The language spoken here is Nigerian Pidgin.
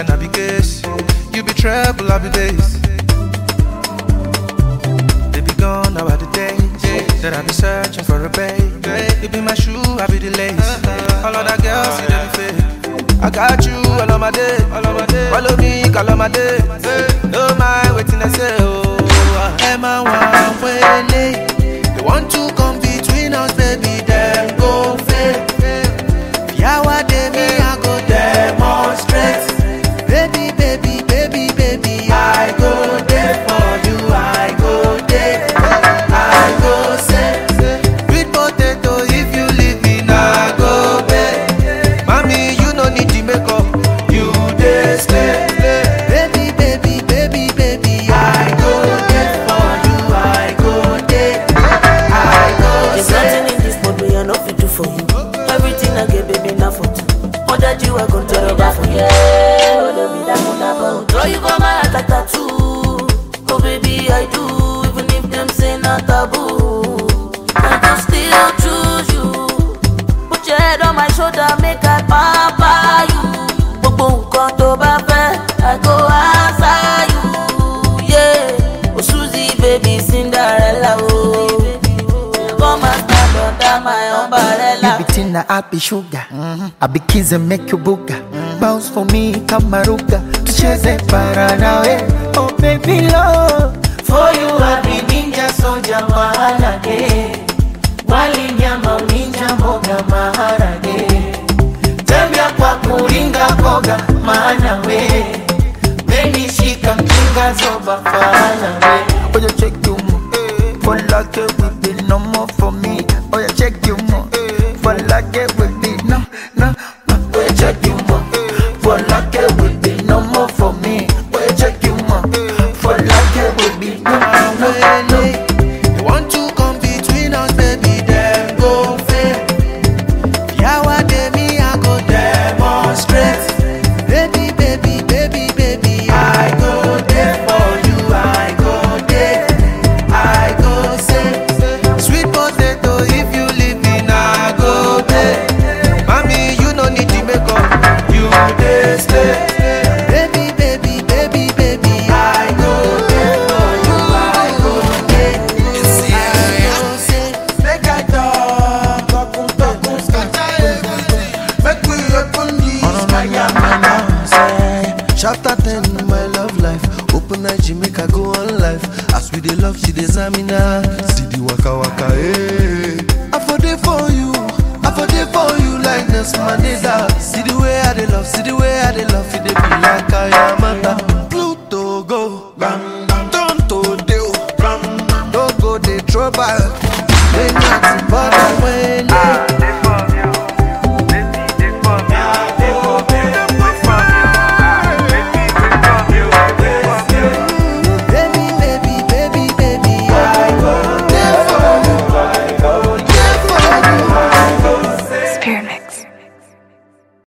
I be case. You be treble, I be bass. They be gone now are the days that I be searching for a babe. You be my shoe, I be the lace. All of that girls, see them fake. I got you all of my day, all of my day. Follow me, call on my day. No mind waiting, I say, oh. Am I one way They want to come between us, baby, then go fail. Yawa de me, I go demonstrate. Baby, baby, baby, baby, I go there for you. I go there. I go say, sweet potato, if you leave me, now go bed. Mommy, you no need the makeup. You dey stay. Baby, baby, baby, baby, I go there for you. I go there. I go There's say. nothing in this world me I no fit do for you. Everything I get, baby, now for two. More that you are gonna tell about for you. Oh, let me that one about. Draw you for my heart like tattoo. Oh, baby, I do. Even if them say not taboo, I can still choose you. Put your head on my shoulder, make I pamper you. Gbogbo nǹkan tó bá fẹ́, I go answer you. Yeah, oh Suzy, baby, Cinderella, oh. Come and stand under my umbrella. You be tina, I be sugar. I be kiss and make you booga. Bounce for me, kamaruga. Tucheze para nawe. Oh baby love. For you I be ninja soldier maharage. Wali nyama ninja mboga maharage. Tembea kwa kuringa boga maana we. Meni shika mkinga zoba fana we. Oh you check you mo. For like it will be no more for me. Oh you check you mo. For like it will be no no no. Oh you check you mo. For like it will be no more for me. Oh you check you mo. For like it will be no no no. They want to come between us, baby, then go fail. Yawa de me, I go demonstrate. Baby, baby, baby, baby, I go there for you. I go there. I go say, sweet potato, if you leave me, now go there. Mommy, you no need the makeup. You dey stay. Baby, baby, baby, baby, I go there for you. I go there. I go say, Make I talk, talk, talk, talk, Make we open this Chapter 10, my love life. Open night, she make I go on life. As we dey love, she dey zamina. See the waka waka, eh. I for dey for you, I for dey for you like Nelson Mandela. See the way I dey love, see the way I dey love, it dey be like I am a Pluto go, bam, Tonto dey, bam, no go dey trouble. When nothing but I win. baby, baby, baby, baby, I go there for you. I go there for you. Spirit Mix.